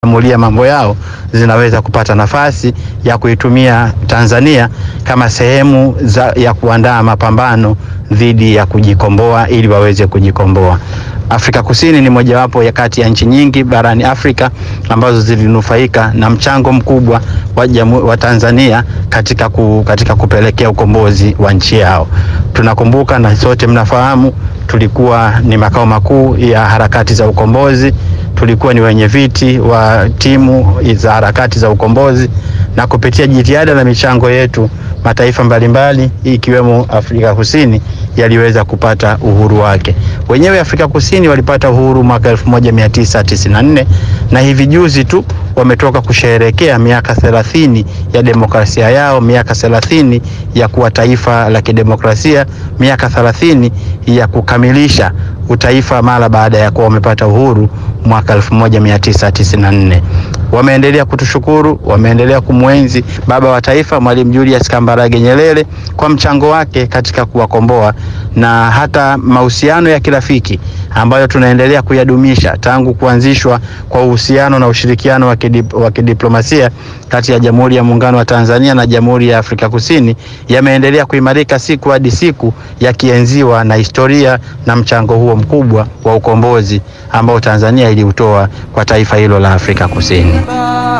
amulia mambo yao zinaweza kupata nafasi ya kuitumia Tanzania kama sehemu za, ya kuandaa mapambano dhidi ya kujikomboa ili waweze kujikomboa. Afrika Kusini ni mojawapo ya kati ya nchi nyingi barani Afrika ambazo zilinufaika na mchango mkubwa wa, jamu, wa Tanzania katika, ku, katika kupelekea ukombozi wa nchi yao. Tunakumbuka na sote mnafahamu, tulikuwa ni makao makuu ya harakati za ukombozi tulikuwa ni wenye viti wa timu za harakati za ukombozi na kupitia jitihada na michango yetu mataifa mbalimbali ikiwemo Afrika Kusini yaliweza kupata uhuru wake. Wenyewe Afrika Kusini walipata uhuru mwaka 1994 na hivi juzi tu wametoka kusherehekea miaka 30 ya demokrasia yao, miaka 30 ya kuwa taifa la kidemokrasia, miaka 30 ya kukamilisha utaifa mara baada ya kuwa wamepata uhuru mwaka 1994. Wameendelea kutushukuru, wameendelea kumwenzi baba wa taifa Mwalimu Julius Kambarage Nyerere kwa mchango wake katika kuwakomboa na hata mahusiano ya kirafiki ambayo tunaendelea kuyadumisha tangu kuanzishwa kwa uhusiano na ushirikiano wa kidip, wa kidiplomasia kati ya Jamhuri ya Muungano wa Tanzania na Jamhuri ya Afrika Kusini yameendelea kuimarika siku hadi siku yakienziwa na historia na mchango huo mkubwa wa ukombozi ambao Tanzania iliutoa kwa taifa hilo la Afrika Kusini.